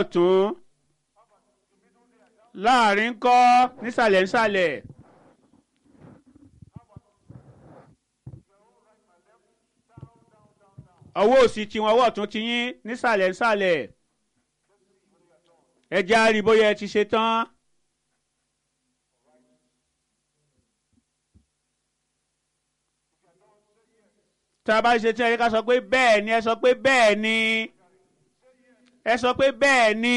tún láàrin kọ́ nísàlẹ̀ nísàlẹ̀. ọwọ́ òsì tiwọn ọwọ́ ọ̀tún ti yín nísàlẹ̀ nísàlẹ̀. ẹ jẹ́ á rí bóyá ẹ ti ṣe tán. tá a bá ṣe tí ẹ ká sọ pé bẹ́ẹ̀ ni ẹ sọ pé bẹ́ẹ̀ ni ẹ sọ pé bẹ́ẹ̀ ni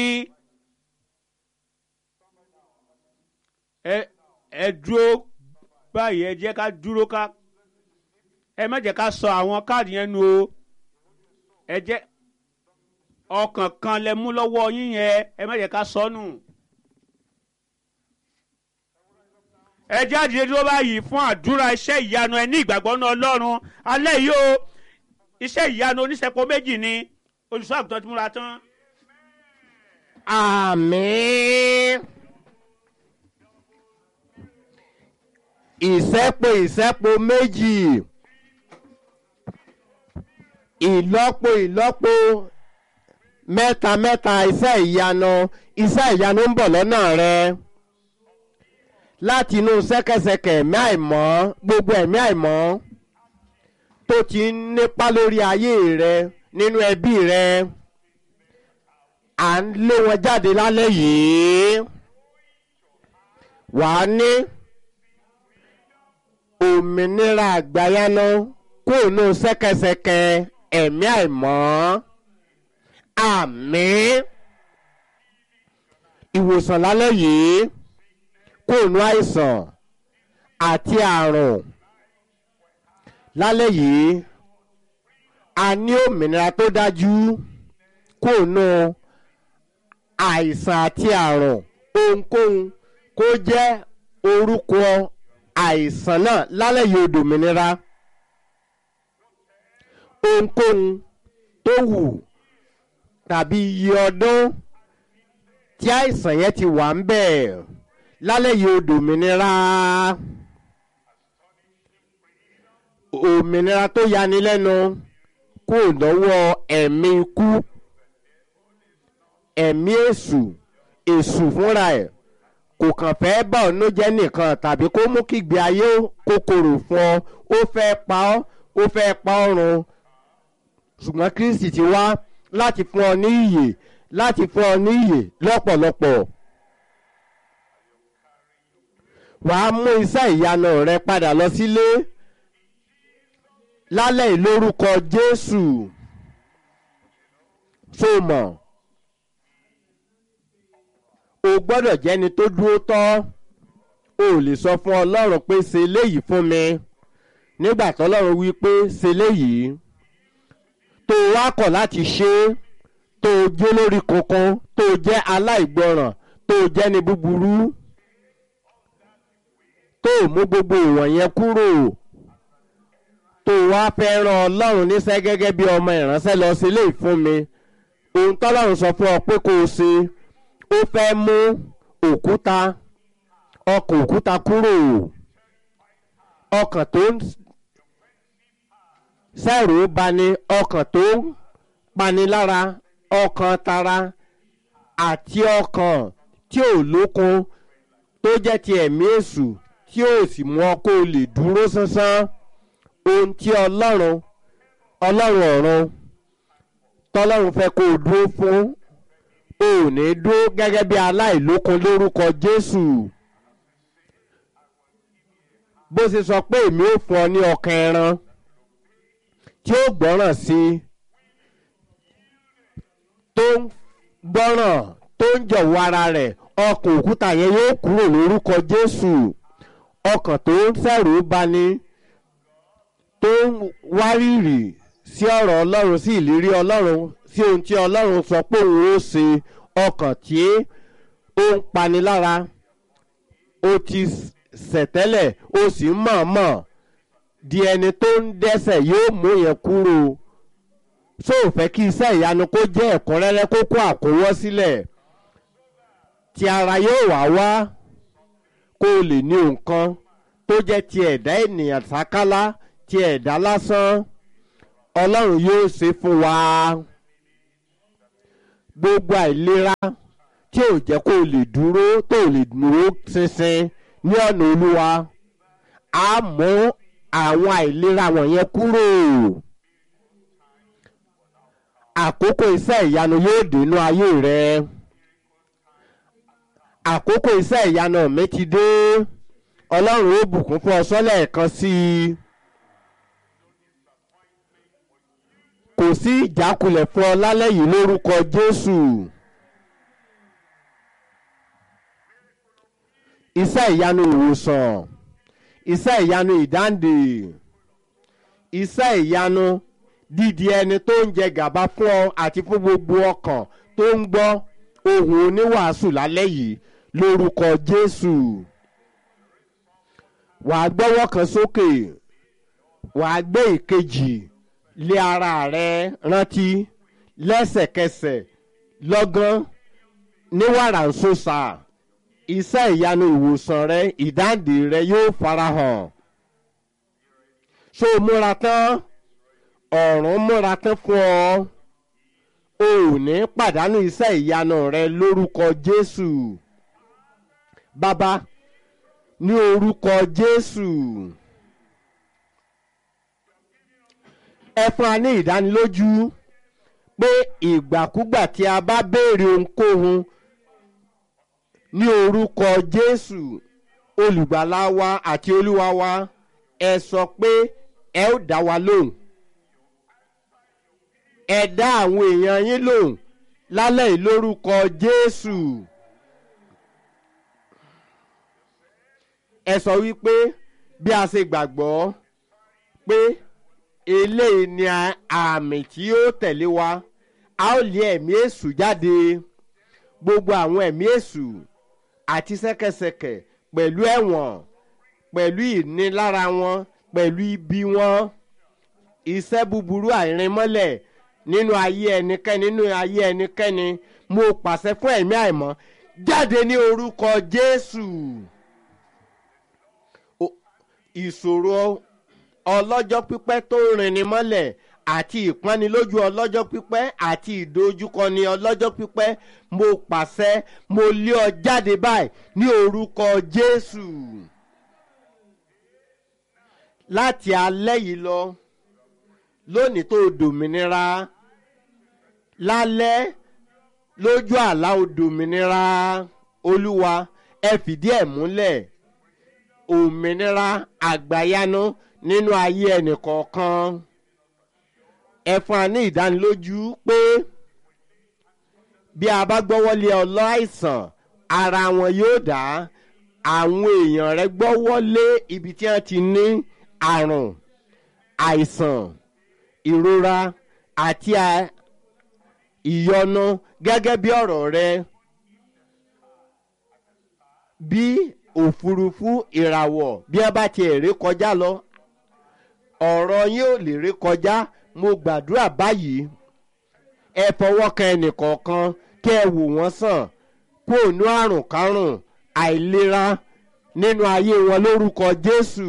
ẹ ẹ dúró báyìí ẹ jẹ́ ká dúró ká ẹ má jẹ́ ká sọ àwọn káàdì yẹn nu o ẹ jẹ́ ọkàn kan lẹ mú lọ́wọ́ yín yẹn ẹ má jẹ́ ká sọ nù. ẹ jáde dúró báyìí fún àdúrà iṣẹ́ ìyanu ẹ ní ìgbàgbọ́ náà ọlọ́run alẹ́ yìí o iṣẹ́ ìyanu oníṣẹ́pọ̀ méjì ni olùṣọ́ àgùntàn ti múra tán. àmín. ìṣẹ́po ìṣẹ́po méjì ìlọ́po ìlọ́po mẹ́ta mẹ́ta iṣẹ́ ìyanu iṣẹ́ ìyanu ń bọ̀ lọ́nà rẹ láti inú ṣẹ́kẹ́ṣẹkẹ̀ ẹ̀mí àìmọ́ gbogbo ẹ̀mí àìmọ́ tó ti ń nípa lórí ayé rẹ nínú ẹbí rẹ à ń lé wọn jáde lálẹ́ yìí wàá ní òmìnira àgbáyáná kóònù ṣẹ́kẹ́ṣẹkẹ̀ ẹ̀mí àìmọ́ àmín ìwòsàn lálẹ́ yìí kóònù àìsàn àti àrùn lálẹ́ yìí a ní òmìnira tó dájú kóònù àìsàn àti àrùn ohunkóhun kó jẹ́ orúkọ àìsàn náà lálẹ́ yìí òdòmìnira ohunkóhun tó wù tàbí iye ọdún tí àìsàn yẹn ti wà ń bẹ̀ lálẹ́ yìí òdòmìnira òmìnira tó yani lẹ́nu kó lọ́wọ́ ẹ̀mí ikú ẹ̀mí èṣù èṣù fúnra ẹ̀ kò kàn fẹ́ bá ọ̀nà jẹ́ nìkan tàbí kó mú kígbe ayé kòkòrò fún ọ ó fẹ́ pa ọ́ ó fẹ́ pa ọ́ run ṣùgbọ́n kristi ti wá láti fún ọ ní ìyè láti fún ọ ní ìyè lọ́pọ̀lọpọ̀ wàá mú iṣẹ́ ìyanu rẹ padà lọ sílé lálẹ́ ìlórúkọ jésù tó mọ̀ o gbọ́dọ̀ jẹ́ni tó dúró tọ́ o lè sọ fún ọlọ́run pé ṣe léyìí fún mi nígbà tọ́lọ́run wí pé ṣe léyìí tó wá kọ̀ láti ṣe é tó jẹ́ lórí kankan tó jẹ́ aláìgbọràn tó jẹ́ ní búburú tó mú gbogbo ìwọ̀nyẹn kúrò tó wá fẹ́ ràn ọlọ́run níṣẹ́ gẹ́gẹ́ bí ọmọ ìránṣẹ́ lọ sí ilé ìfún mi ohun tọ́lọ́run sọ fún ọ pé kó o ṣe ó fẹ́ mú òkúta ọkàn òkúta kúrò ọkàn tó ń sẹ́rù bani ọkàn tó ń pani lára ọkàn tara àti ọkàn tí ò lókun tó jẹ́ ti ẹ̀mí èṣù tí ò sì mú ọ kó o lè dúró sánsán ohun tí ọlọ́run ọlọ́run ọ̀run tọ́lọ́run fẹ́ kó o dúró fún o ò ní dúró gẹ́gẹ́ bí aláìlókun lórúkọ jésù bó ṣe sọ pé èmi ò fún ọ ní ọkàn ẹran tí ó gbọ́ràn sí i tó ń gbọ́ràn tó ń jọ̀wọ́ ara rẹ̀ ọkàn òkúta yẹn yóò kúrò lórúkọ jésù ọkàn tó ń sẹ̀rù bani tó ń wárìrì sí ọ̀rọ̀ ọlọ́run sí ìlérí ọlọ́run sí ohun tí ọlọ́run sọ pé òun ó ṣe ọkàn tí ó ń pani lára ó ti ṣẹ̀tẹ́lẹ̀ ó sì ń mọ̀ọ́mọ̀ di ẹni tó ń dẹ́sẹ̀ yóò mú yẹn kúrò ṣó ò fẹ́ kí iṣẹ́ ìyanu kó jẹ́ ẹ̀kúnrẹ́rẹ́ kó kó àkówọ́ sílẹ̀ tí ara yóò wá wá kó o lè ní nǹkan tó jẹ́ ti ẹ̀dá ènìyàn sákálá ti ẹ̀dá lásán ọlọ́run yóò ṣe fún wa gbogbo àìlera tí ò jẹ́ kó o lè dúró tó o lè dúró ṣinṣin ní ọ̀nà olúwa á mú àwọn àìlera wọ̀nyẹn kúrò àkókò iṣẹ́ ìyanu yóò dénú ayé rẹ àkókò iṣẹ́ ìyanu mi ti dé ọlọ́run ó bùkún fún ọ sọ́lẹ̀ kan sí i kò sí ìjákulẹ̀ fún ọ lálẹ́ yìí lórúkọ jésù iṣẹ́ ìyanu ìwòsàn iṣẹ́ ìyanu ìdáǹdè iṣẹ́ ìyanu dídi ẹni tó ń jẹ gàba fún ọ àti fún gbogbo ọkàn tó ń gbọ́ ohùn oníwàásù lálẹ́ yìí lórúkọ jésù wàá gbọ́wọ́ kan sókè wàá gbé ìkejì lé ara rẹ rántí lẹ́sẹ̀kẹsẹ̀ lọ́gán ní wàrà ń sọ́sà iṣẹ́ ìyanu ìwòsàn rẹ ìdáǹdè rẹ yóò farahàn ṣó o múra tán ọ̀run múra tán fún ọ o ò ní pàdánù iṣẹ́ ìyanu rẹ lórúkọ jésù bàbá ní orúkọ jésù ẹ fún wa ní ìdánilójú pé ìgbàkúgbà tí a bá béèrè ohunkóhun ní orúkọ jésù olùgbàlà wa àti olúwa wa ẹ sọ pé ẹ ó dá wa lóhùn ẹ dá àwọn èèyàn yín lóhùn lálẹ́ yìí lórúkọ jésù ẹ sọ wípé bí a ṣe gbàgbọ́ pé eléyìí ni àmì tí ó tẹ̀lé wa a ó lé ẹ̀mí èṣù jáde gbogbo àwọn ẹ̀mí èṣù àti ṣẹ́kẹṣẹkẹ̀ pẹ̀lú ẹ̀wọ̀n pẹ̀lú ìnilára wọn pẹ̀lú ibi wọn iṣẹ́ búburú àìrìnmọ́lẹ̀ nínú ayé ẹnikẹ́ni nínú ayé ẹnikẹ́ni mo pàṣẹ fún ẹ̀mí àìmọ́ jáde ní orúkọ jésù ìṣòro ọlọ́jọ́ pípẹ́ tó rìnni mọ́lẹ̀ àti ìpọ́nilójú ọlọ́jọ́ pípẹ́ àti ìdojúkọni ọlọ́jọ́ pípẹ́ mo pàṣẹ mo lé ọ jáde báyìí ní orúkọ jésù láti alẹ́ yìí lọ lónìí tó dòmìnira lálẹ́ lójú àlá odòmìnira olúwa ẹ fìdí ẹ̀ múlẹ̀ òmìnira àgbàyanu nínú ayé ẹnìkọ̀ọ̀kan ẹ fún wa ní ìdánilójú pé bí a bá gbọ́wọ́lé ọlọ́àìsàn ara wọn yóò dá àwọn èèyàn rẹ gbọ́wọ́lé ibi tí wọ́n ti ní àrùn àìsàn ìrora àti ìyọnu gẹ́gẹ́ bí ọ̀rọ̀ rẹ bí òfurufú ìràwọ̀ bí ẹ bá ti èrè kọjá lọ ọ̀rọ̀ yín ò lè rí kọjá mo gbàdúrà báyìí ẹ fọwọ́ kan ẹnìkọ̀ọ̀kan kí ẹ wò wọ́n sàn kó nú àrùn kárùn àìlera nínú ayé wọn lórúkọ jésù.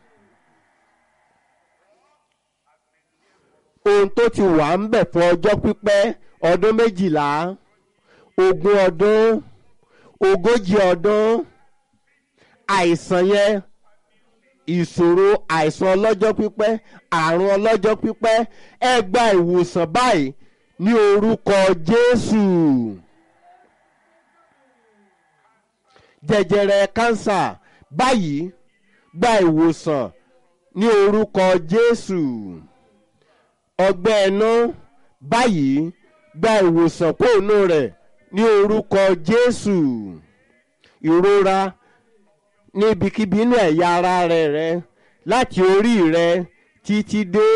ohun tó ti wà ń bẹ̀ fún ọjọ́ pípẹ́ ọdún méjìlá ogún ọdún ogójì ọdún àìsàn yẹn ìṣòro àìsàn ọlọ́jọ́ pípẹ́ àrùn ọlọ́jọ́ pípẹ́ ẹ gba ìwòsàn báyìí ní orúkọ jésù jẹjẹrẹ kánsà báyìí gba ìwòsàn ní orúkọ jésù ọgbẹ́ ẹnu báyìí gba ìwòsàn kóònù rẹ̀ ní orúkọ jésù ìrora ní ibikíbi inú ẹ̀yà ara rẹ̀ rẹ láti orí rẹ títí dé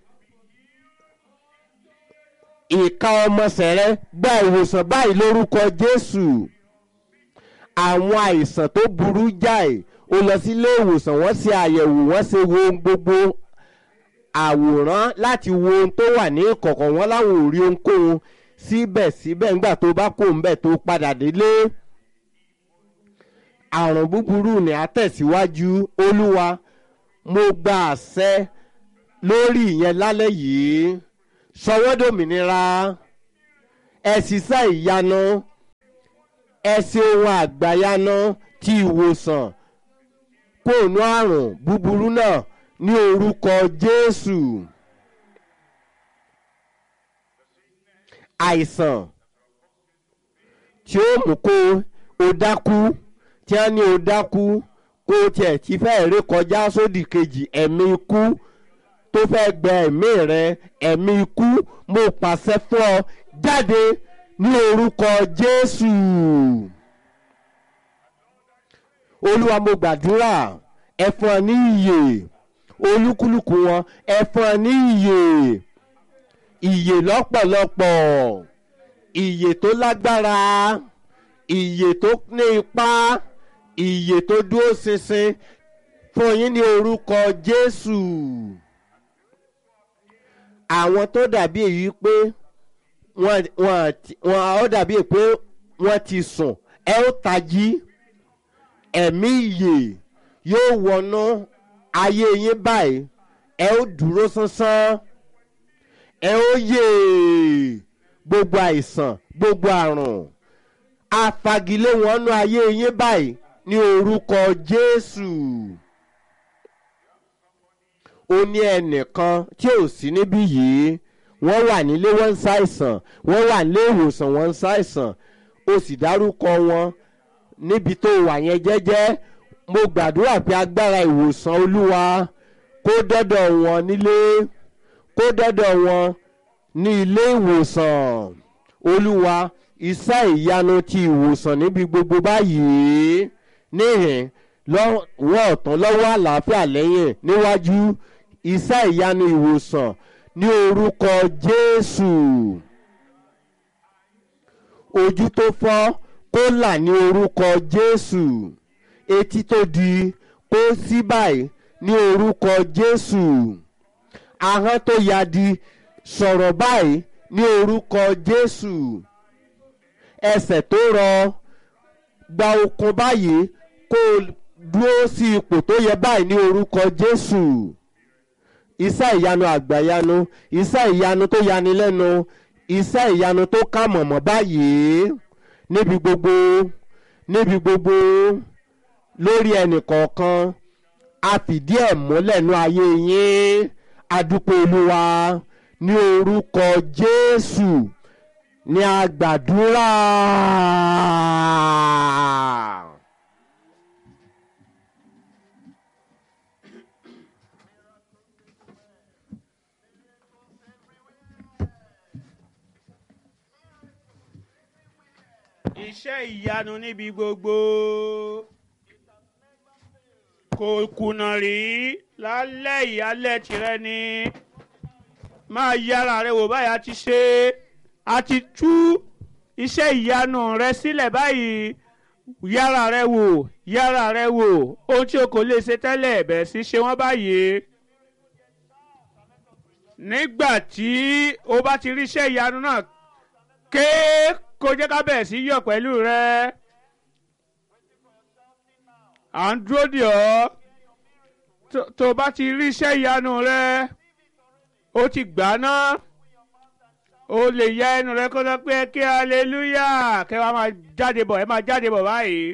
ìka ọmọọsẹ̀ rẹ gba ìwòsàn báyìí lórúkọ jésù àwọn àìsàn tó burú jáì ó lọ sílé ìwòsàn wọ́n ṣe àyẹ̀wò wọ́n ṣe wo ohun gbogbo àwòrán láti wo ohun tó wà ní ìkọ̀kọ̀ wọn láwọn ò rí ohunkóhun síbẹ̀síbẹ̀ nígbà tó bá kó ń bẹ̀ tó padà délé àrùn búburú ni a tẹ̀síwájú olúwa mo gba àṣẹ lórí ìyẹn lálẹ́ yìí sọwọ́dòmìnira ẹ ṣiṣẹ́ ìyanu ẹ ṣe ohun àgbàyanu ti ìwòsàn kóònù àrùn búburú náà ní orúkọ jésù àìsàn tí ó mú kó o dákú tí wọ́n ní o dákú kó o tiẹ̀ ti fẹ́ ré kọjá sódì kejì ẹ̀mí ikú tó fẹ́ gbẹ ẹ̀mí rẹ ẹ̀mí ikú mo pàṣẹ fún ọ jáde ní orúkọ jésù olúwa mo gbàdúrà ẹ fún ọ ní ìyè olúkúlùkù wọn ẹ fún ọ ní ìyè ìyè lọ́pọ̀lọpọ̀ ìyè tó lágbára ìyè tó ní ipá ìyè tó dúró ṣinṣin fún yín ní orúkọ jésù àwọn tó dàbí èyí pé wọ́n wọ́n ó dàbí pé wọ́n ti sùn ẹ ó tají ẹ̀mí ìyè yóò wọnú ayé yín báyìí ẹ ó dúró sánsán ẹ ó yè gbogbo àìsàn gbogbo àrùn afagilé wọn nú ayé yín báyìí ní orúkọ jésù ó ní ẹnìkan tí ò sí níbí yìí wọ́n wà nílé wọ́n ń ṣàìsàn wọ́n wà nílé ìwòsàn wọ́n ń ṣàìsàn ó sì dárúkọ wọn níbi tó wà yẹn jẹ́jẹ́ mo gbàdúrà pé agbára ìwòsàn olúwa kó dọ́dọ̀ wọn nílé kó dọ́dọ̀ wọn ní ilé ìwòsàn olúwa iṣẹ́ ìyanu ti ìwòsàn níbi gbogbo báyìí níhìn lọ́wọ́ ọ̀tún lọ́wọ́ àlàáfíà lẹ́yìn níwájú iṣẹ́ ìyanu ìwòsàn ní orúkọ jésù ojú tó fọ́ kó là ní orúkọ jésù etí tó di kó sí báyìí ní orúkọ jésù ahọ́n tó ya di sọ̀rọ̀ báyìí ní orúkọ jésù ẹsẹ̀ tó rọ gba okun báyìí kó dúró sí ipò tó yẹ báyìí ní orúkọ jésù iṣẹ́ ìyanu àgbàyanu iṣẹ́ ìyanu tó yani lẹ́nu iṣẹ́ ìyanu tó ká mọ̀mọ́ báyìí níbi gbogbo níbi gbogbo lórí ẹnì kọ̀ọ̀kan a fìdí ẹ̀ múlẹ̀ nú ayé yín adúpẹ́ olúwa ní orúkọ jésù ní agbàdúrà. iṣẹ́ ìyanu níbi gbogbo kò kùnà rí lálẹ́ ìyálẹ̀ tirẹ̀ ni máa yára rẹ wò báyìí a ti ṣe a ti tú iṣẹ́ ìyanu rẹ sílẹ̀ báyìí yára rẹ wò yára rẹ wò ohun tí o kò lè ṣe tẹ́lẹ̀ bẹ̀rẹ̀ sí ṣe wọ́n báyìí nígbà tí o bá ti rí iṣẹ́ ìyanu náà ké kó jẹ́ ká bẹ̀rẹ̀ sí yọ̀ pẹ̀lú rẹ à ń dúró dè ọ́ tó o bá ti rí iṣẹ́ ìyanu rẹ ó ti gbà ná o lè ya ẹnu rẹ kó sọ pé kí hallelujah kẹ́ wàá máa jáde bọ̀ ẹ máa jáde bọ̀ báyìí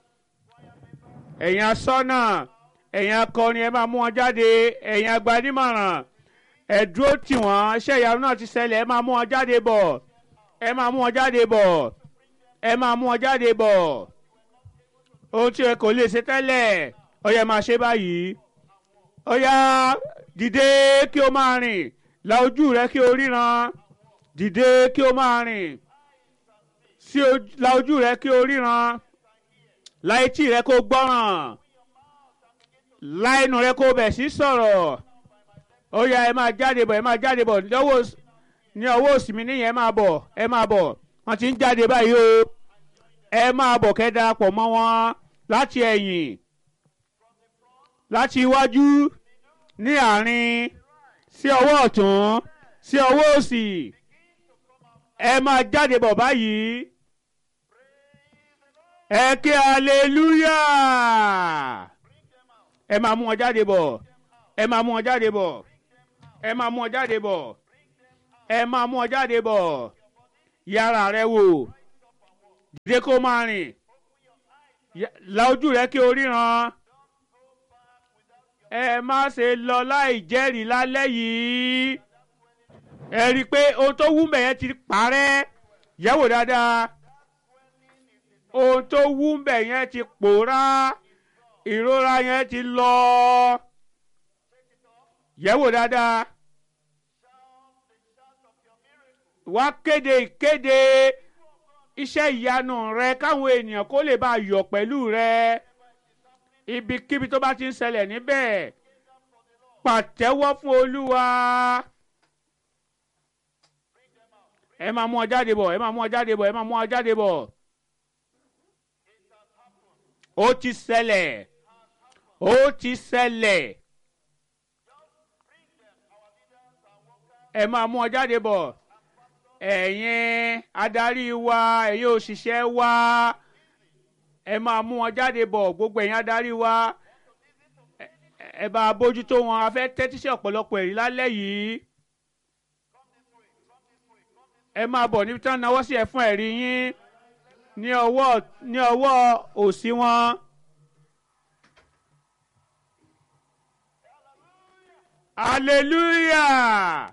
ẹ̀yin asọ́nà ẹ̀yin akọrin ẹ máa mú wọn jáde ẹ̀yin agbanímọ̀ràn ẹ dúró tì wọ́n iṣẹ́ ìyanu náà ti ṣẹlẹ̀ ẹ máa mú wọn jáde bọ̀ ẹ máa mú wọn jáde bọ̀ ẹ máa mú wọn jáde bọ̀ ohun tí ẹ kò lè ṣe tẹ́lẹ̀ ó yá máa ṣe báyìí ó yá dìde kí o máa rìn la ojú rẹ kí o ríran dìde kí o máa rìn sí la ojú rẹ kí o ríran la etí rẹ kó gbọ́ràn la ẹnu rẹ kó bẹ̀ sí sọ̀rọ̀ ó yá ẹ máa jáde bọ̀ ẹ máa jáde bọ̀ lọ́wọ́ ní ọwọ́ òsì mi níyẹn ẹ máa bọ̀ ẹ máa bọ̀ wọ́n ti ń jáde báyìí o ẹ máa bọ̀ kẹ́ darapọ̀ mọ́ wọn láti ẹ̀yìn láti iwájú ní àárín sí ọwọ́ ọ̀tún sí ọwọ́ òsì ẹ máa jáde bọ̀ báyìí ẹ ké hallelujah ẹ máa mú wọn jáde bọ̀ ẹ máa mú wọn jáde bọ̀ ẹ máa mú wọn jáde bọ̀ ẹ máa mú wọn jáde bọ̀ yára rẹ wò dìde kó máa rìn Ya- la ojú rẹ kí o ríran ẹ má ṣe lọ láì jẹ́rìí lálẹ́ yìí ẹ rí i pé ohun tó wú mbẹ̀ yẹn ti parẹ́ yẹ̀wò dáadáa ohun tó wú mbẹ̀ yẹn ti pòórá ìrora yẹn ti lọ yẹ̀wò dáadáa wá kéde ìkéde iṣẹ́ ìyanu rẹ káwọn ènìyàn kó lè bá a yọ̀ pẹ̀lú rẹ ibikíbi tó bá ti ń ṣẹlẹ̀ níbẹ̀ pàtẹ́wọ́ fún olúwa ẹ máa mú ọ jáde bọ̀ ẹ máa mú ọ jáde bọ̀ ẹ máa mú ọ jáde bọ̀ ó ti ṣẹlẹ̀ ó ti ṣẹlẹ̀ ẹ máa mú ọ jáde bọ̀ ẹ̀yin adarí wa ẹ̀yin òṣìṣẹ́ wa ẹ máa mú wọn jáde bọ̀ gbogbo ẹ̀yin adarí wa ẹ- ẹ bá a bójútó wọn a fẹ́ tẹ́tí sí ọ̀pọ̀lọpọ̀ ẹ̀rí lálẹ́ yìí ẹ máa bọ̀ níbi tí wọ́n náwó sí ẹ fún ẹ̀rí yín ní ọwọ́ ní ọwọ́ òsì wọn. hallelujah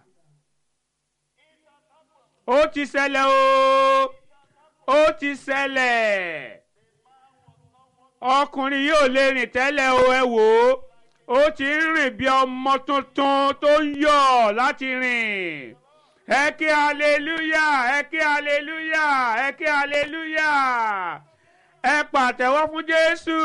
ó ti ṣẹlẹ̀ o ó ti ṣẹlẹ̀ ọkùnrin yóò lè rìn tẹ́lẹ̀ o ẹ wò ó ó ti ń rìn bí ọmọ tuntun tó ń yọ̀ láti rìn ẹ kí hallelujah ẹ kí hallelujah ẹ kí hallelujah ẹ pàtẹ́wọ́ fún Jésù.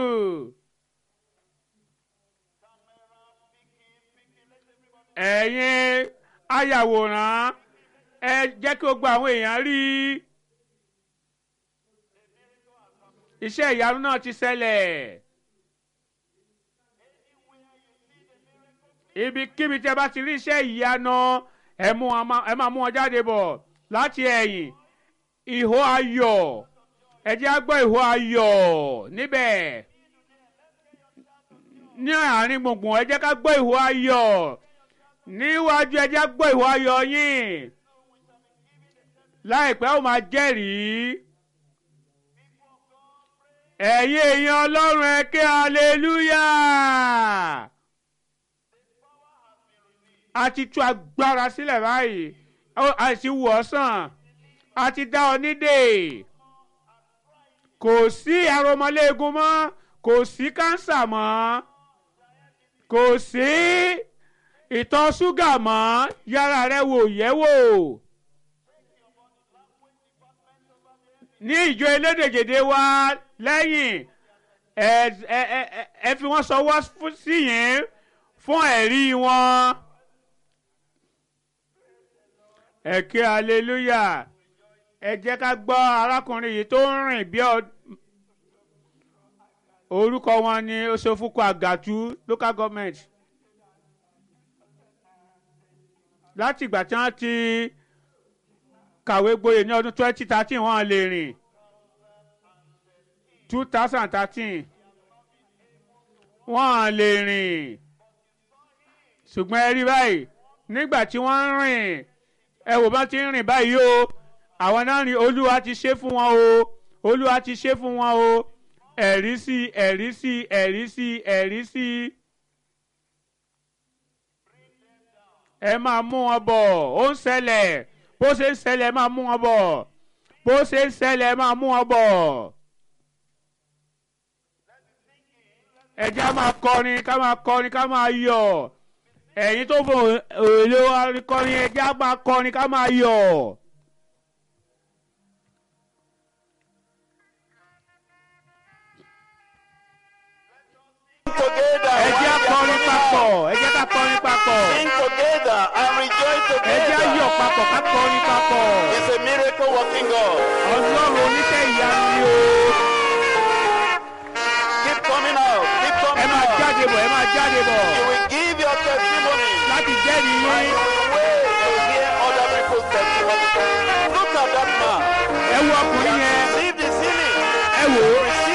ẹ̀yin ayàwòrán ẹ jẹ́ kí o gba àwọn èèyàn rí i iṣẹ́ ìyanu náà ti ṣẹlẹ̀ ibikíbi tí ẹ bá ti rí iṣẹ́ ìyanu ẹ mú wọn má- ẹ máa mú wọn jáde bọ̀ láti ẹ̀yìn ìhó ayọ̀ ẹ jẹ́ á gbọ́ ìhó ayọ̀ níbẹ̀ ní àárín gbùngbùn ẹ jẹ́ ká gbọ́ ìhó ayọ̀ níwájú ẹ jẹ́ á gbọ́ ìhó ayọ̀ yín láìpẹ́ ó máa jẹ́rìí ẹ̀yin èèyàn ọlọ́run ẹ ké aleluya a ti tú agbára sílẹ̀ báyìí Ó- a sì wù ọ́ sàn a ti dá ọ nídè kò sí aromọléegun mọ́ kò sí kánsà mọ́ kò sí ìtọ̀ ṣúgà mọ́ yára rẹ wò yẹ̀ wò. ní ìjọ elédèjèdè wa lẹ́yìn ẹ ẹ ẹ ẹ- ẹ fi wọ́n sọwọ́ fún- sí yín fún ẹ̀rí wọn. ẹ ké hallelujah ẹ jẹ́ ká gbọ́ arákùnrin yìí tó ń rìn bí ọ orúkọ wọn ni Osofuku Àgàtú local government láti ìgbà tí wọ́n ti kàwé gboyè ní ọdún twenty thirteen wọ́n lè rìn two thousand thirteen wọ́n lè rìn ṣùgbọ́n ẹ rí báyìí nígbà tí wọ́n ń rìn ẹ wò bá ti ń rìn báyìí o àwọn náà rìn olúwa ti ṣe fún wọn o olúwa ti ṣe fún wọn o ẹ̀rí sí ẹ̀rí sí ẹ̀rí sí ẹ̀rí sí ẹ máa mú wọn bọ̀ ó ń ṣẹlẹ̀ bó ṣe ń ṣẹlẹ̀ ẹ máa mú wọn bọ̀ bó ṣe ń ṣẹlẹ̀ ẹ máa mú wọn bọ̀. ẹ jẹ́ á máa kọrin ká máa kọrin ká máa yọ̀ ẹ̀yin tó fò èlé wa kọrin ẹ jẹ́ á máa kọrin ká máa yọ̀. together. ẹ jẹ́ á kọrin papọ̀ ẹ jẹ́ ká kọrin papọ̀ Sing together and rejoice ẹ jẹ́ á together. yọ̀ papọ̀ ká kọrin papọ̀ It's a miracle working God. ọlọ́run oníṣẹ́ ìyanu ni o Keep coming out. Keep ẹ coming máa out. jáde bọ̀ ẹ máa jáde bọ̀ You will give your testimony. láti jẹ́rìí And yín you will wait to hear other people's testimony. Look at that man. ẹ wo ọkùnrin yẹn Receive the healing. ẹ wò ó